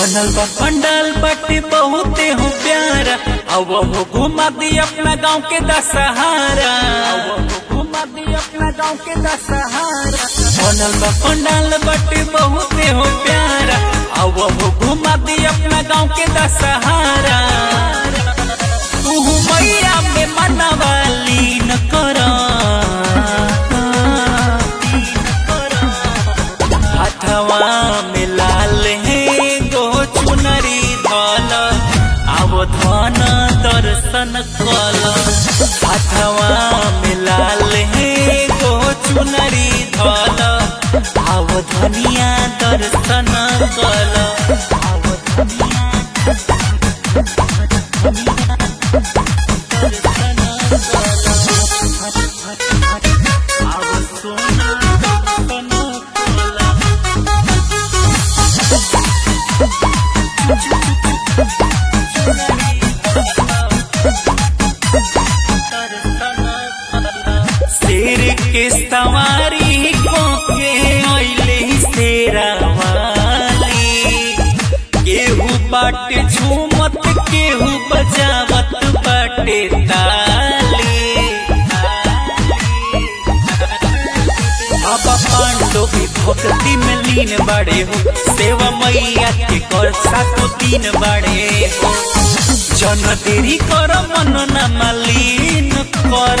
बनल बा पंडाल बाटे बहुते हो प्यारा अब हो घुमा दी अपना गांव के दशहरा अब हो घुमा दी अपना गांव के दशहरा बनल बा पंडाल बाटे बहुते हो प्यारा अब हो घुमा दी अपना गांव के दशहरा तू मैया में मनवाली न करा हथवा में लाल है गो चुनरी धल आव धन दर्शन कल हथवा में लाल है गो चुनरी धल आव धनिया दर्शन कल आव धनिया आव सोना दर्शन कल शेर के सवारी को के अइले शेरा वाली केहू बाटे झूमत केहू बजावत बाटे ताली बाबा पांडो भी भक्ति में लीन बड़े हो सेवा मैया के कर सातो दिन बड़े हो जन देरी कर मन न मलिन कर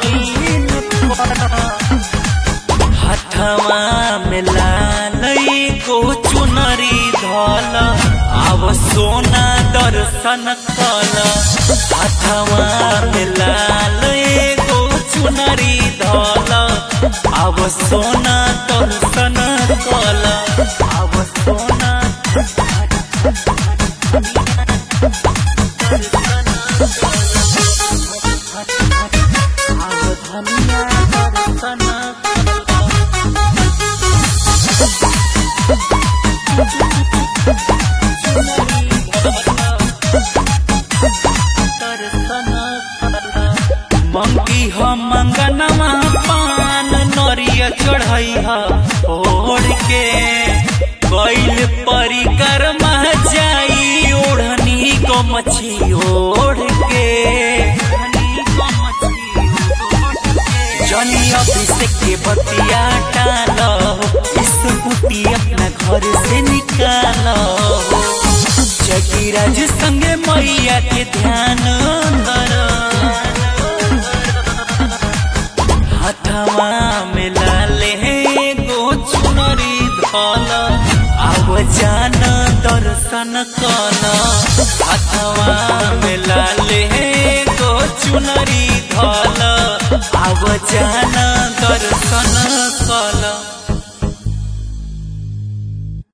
हथवा में लाल को चुनरी धल आव सोना दर्शन कल हथवा में लाल को चुनरी धल आव सोना दर्शन कल आव सोना आव धनिया दर्शन मंगी हम मंगनवा पान नरिया चढ़ई ह ओढ़ के कैल परिक्रमा जाई ओढ़नी को मछी ओढ़ के जनी अभिषेक के बतिया टालो इस बुटी अपना घर से निकालो जगीराज संगे मैया के ध्यान धर हथवा में लाले गो चुनरी धल आव जान दर्शन कल हथवा में लाले गो चुनरी धल आव जान